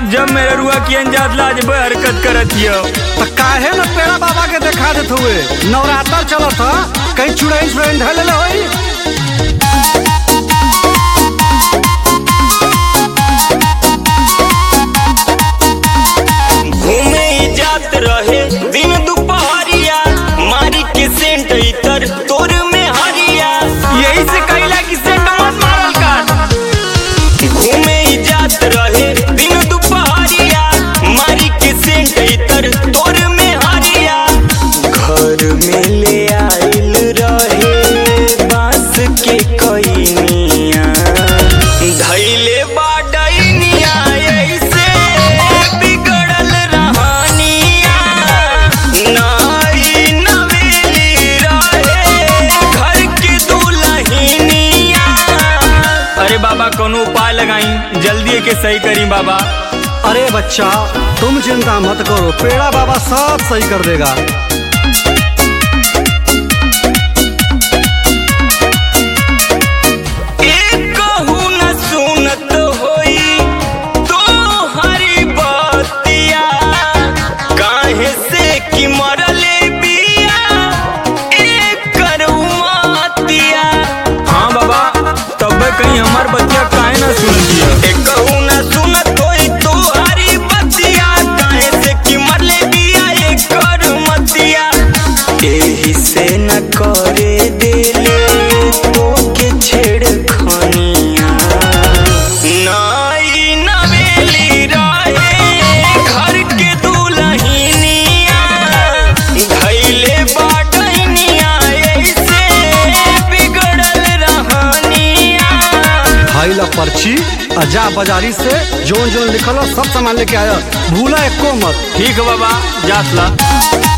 जब मेरे रुआ की अंजात लाज बे हरकत करत हियो तो काहे न पेड़ा बाबा के देखा देत हुए नवरात्र चलत ह कहीं चुड़ैल चुड़ैल ढले होई घूमे ही जात रहे दिन दुपहरिया मारी के सेंट इतर तोर में हरिया यही से कहिला कि सेंट मत मारल कर घूमे ही जात रहे दिन दुपहरिया मारी के सेंट इतर तोर में हरिया घर में ले आइल रहे बांस के कईनिया धैले बाडैनिया ऐसे बिगड़ल रहनिया नाई नवेली रहे घर के दुल्हनिया अरे बाबा कोनो उपाय लगाई जल्दी के सही करी बाबा अरे बच्चा तुम चिंता मत करो पेड़ा बाबा सब सही कर देगा एकहु न सुनत होई तो हरी बतिया काहे से कि मरले बिया एकर उमतिया हाँ बाबा तब कहीं हमार बच्चा काहे ना सुन दिया एकहु न सुनत होई तो हरी बतिया काहे से कि मरले बिया एकर मतिया एही से न करे देले तो के छेड़खनिया नाई नवेली रहे घर के दुल्हनिया धैले बाटनिया ऐसे बिगड़ल रहनिया हाइला पर्ची आ जा बाजारी से जोन जोन लिखल हो सब सामान लेके आया भूला एको मत ठीक है बाबा जात ला